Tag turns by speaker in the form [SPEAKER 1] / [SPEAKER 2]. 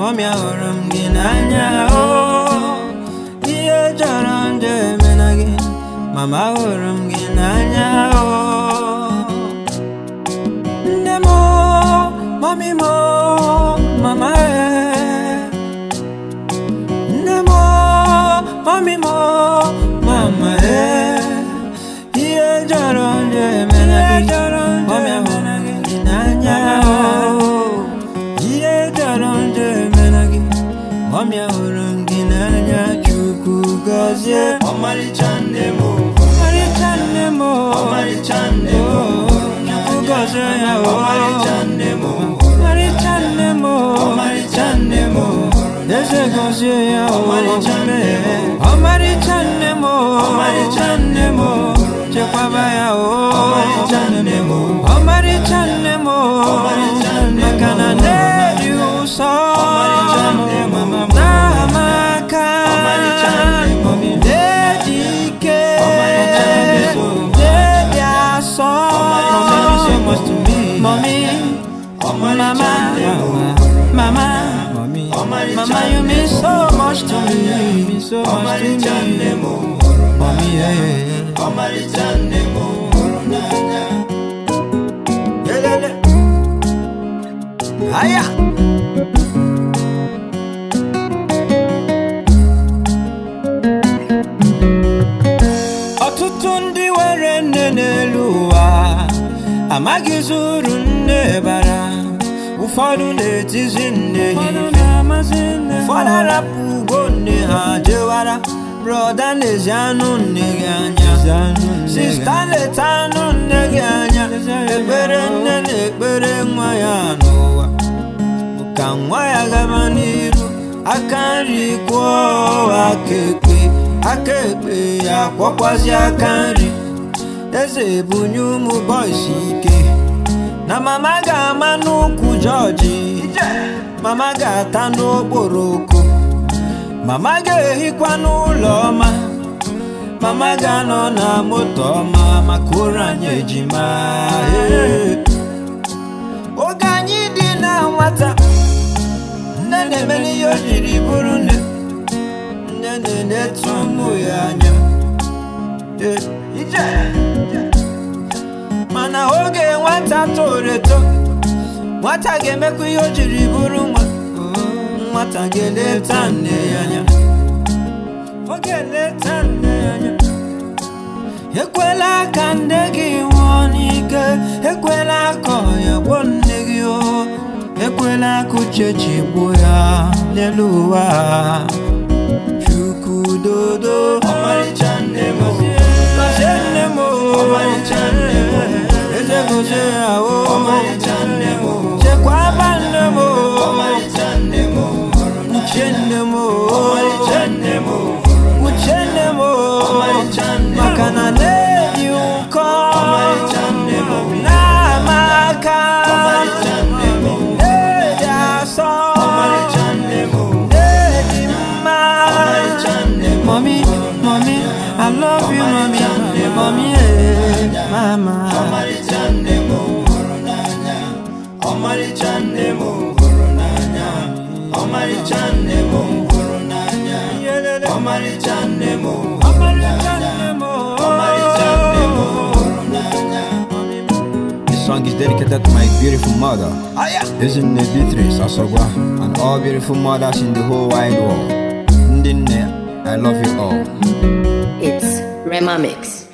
[SPEAKER 1] mọmi ahụrụ m gị n'anya o ihe jọrọ njọ emena gị mama ahụrụ m gị n'anya o nne m mọmi m mama e nne m mọmi m mama e ihe jọrọ njọ emena gị mọmi ahụrụ m gị n'anya o ihe jọrọ njọ emena gị mọmi ahụrụ m gị n'anya chukwu gọzie
[SPEAKER 2] ọmarịcha nne m
[SPEAKER 1] ọmarịcha nne m
[SPEAKER 2] ọmarịcha nne m
[SPEAKER 1] chukwu gọzie ya o
[SPEAKER 2] ọmarịcha nne m
[SPEAKER 1] ọmarịcha nne m
[SPEAKER 2] ọmarịcha nne m
[SPEAKER 1] eze gọzie ya o
[SPEAKER 2] Ọmarịcha nne m.
[SPEAKER 1] ọmarịcha nne m
[SPEAKER 2] Ọmarịcha nne m.
[SPEAKER 1] chekwaba ya o
[SPEAKER 2] Ọmarịcha nne m.
[SPEAKER 1] ọmarịcha nne m
[SPEAKER 2] Ọmarịcha nne m.
[SPEAKER 1] maka na nne dị ụsọ
[SPEAKER 2] Ọmarịcha nne m.
[SPEAKER 1] n'amaka
[SPEAKER 2] Ọmarịcha nne m.
[SPEAKER 1] nne dị ike
[SPEAKER 2] Ọmarịcha nne m.
[SPEAKER 1] nne dị asọ
[SPEAKER 2] Ọmarịcha nne m.
[SPEAKER 1] so much to me mommy
[SPEAKER 2] Ọmarịcha
[SPEAKER 1] mama
[SPEAKER 2] nne m.
[SPEAKER 1] mama mommy
[SPEAKER 2] Ọmarịcha
[SPEAKER 1] mama you
[SPEAKER 2] nne
[SPEAKER 1] mean
[SPEAKER 2] m.
[SPEAKER 1] so much to me you mean so much to
[SPEAKER 2] ọmarịcha nne
[SPEAKER 1] me
[SPEAKER 2] m
[SPEAKER 1] mommy yeah.
[SPEAKER 2] ọmarịcha nne m hụrụ n'anya
[SPEAKER 1] Yelele. Aya. Ọtụtụ ndị nwere nne n'elu ụwa amaghịzi uru nne bara ụfọdụ na-etizi nne ha ife ụfọdụ arapụ ugo nne ha jewara brọda na-ezi anụ nne gị anya sista leta anụ nne gị anya ekpere nne na-ekpere nwa ya n'ụwa ka nwa ya gaba n'iru aka nri kwụọ aka ekpe aka ekpe ya kwọkwazi aka nri eze bunye ụmụ bọịsị ike na mama ga-ama n'ụkwụ jọji mama ga-ata n'okporoko mama ga-ehikwa n'ụlọ ọma mama ga-anọ na moto ọma maka ụra anyị ejima Ee. oge anyị dị na nwata nne na-emere ihe o jiri bụrụ nne nne na-enetu ụmụ ya anya Ee, ije. mana oge nwata toro eto nwata ga-emekwa ihe o jiri bụrụ nwa nwata ga-eleta nne ya anya ọ ga-eleta nne ya anya ekwela ka nne gị nwụọ n'ike ekwela ka ọya gbuo nne gị o ekwela ka uche chigbuo ya n'elu ụwa chukwu dodo
[SPEAKER 2] ọmarịcha nne m
[SPEAKER 1] gọzie nne m o
[SPEAKER 2] Ọmarịcha nne m.
[SPEAKER 1] eze gọzie ya o
[SPEAKER 2] ọmarịcha nne m
[SPEAKER 1] chekwaba nne m o
[SPEAKER 2] ọmarịcha nne m hụrụ
[SPEAKER 1] uche nne m o
[SPEAKER 2] ọmarịcha nne m
[SPEAKER 1] uche nne m o
[SPEAKER 2] Ọmarịcha nne m.
[SPEAKER 1] maka na na-eji ụkọ
[SPEAKER 2] Ọmarịcha nne m.
[SPEAKER 1] na-ama aka
[SPEAKER 2] ọmarịcha nne m
[SPEAKER 1] na-eji asọ
[SPEAKER 2] ọmarịcha nne m
[SPEAKER 1] na-eji mma
[SPEAKER 2] ọmarịcha nne m
[SPEAKER 1] Mommy, mommy, I love you, mommy, mommy, eh, mama.
[SPEAKER 2] ọmarịcha nne m hụrụ n'anya ọmarịcha nne m hụrụ n'anya ọmarịcha nne m hụrụ n'anya ọmarịcha nne m hụrụ
[SPEAKER 1] Ọmarịcha nne m, oh.
[SPEAKER 2] ọmarịcha nne m hụrụ n'anya
[SPEAKER 3] This song is dedicated to my beautiful mother,
[SPEAKER 1] Aya.
[SPEAKER 3] Ezinne Beatrice Asogwa, and all beautiful mothers in the whole wide world. Ndinne, I love you all.
[SPEAKER 4] It's Rema Mix.